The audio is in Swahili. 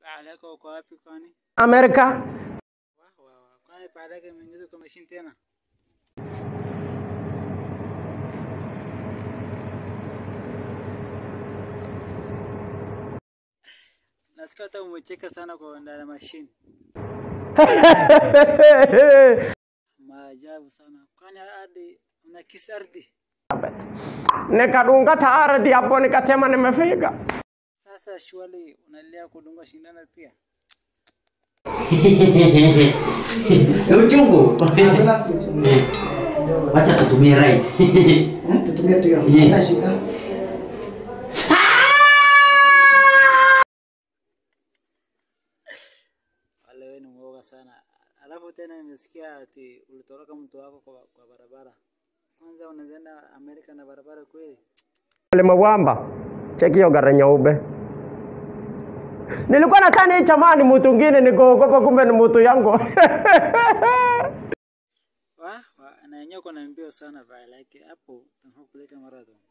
Aleko uko wapi kwani? Amerika. Wa wa wa. Kwani pale yake mwingine kwa machine tena? Nasikia hata umecheka sana kwa ndani ya machine. Maajabu sana. Kwani hadi una kisi ardhi? Nikadunga ardhi hapo nikasema nimefika. Sasa shwali unalia kudunga shindano pia? Ni uchungu. Hakuna si uchungu. Eh. Kidogo. Wacha tutumie right. Eh, Tutumie tu hiyo. Yeah. Haina shida. Wale wewe ni mwoga sana. Alafu tena nimesikia ati ulitoroka mtu wako kwa, kwa barabara. Kwanza unaenda Amerika na barabara kweli? Limewamba. Cheki hiyo gari nyeupe. Nilikuwa nadhani hii jamaa ni mtu mwingine nikaogopa kumbe ni mtu yangu. Wa, wa na yenyewe uko na mbio sana vile like hapo tunafaa kupeleka marathon.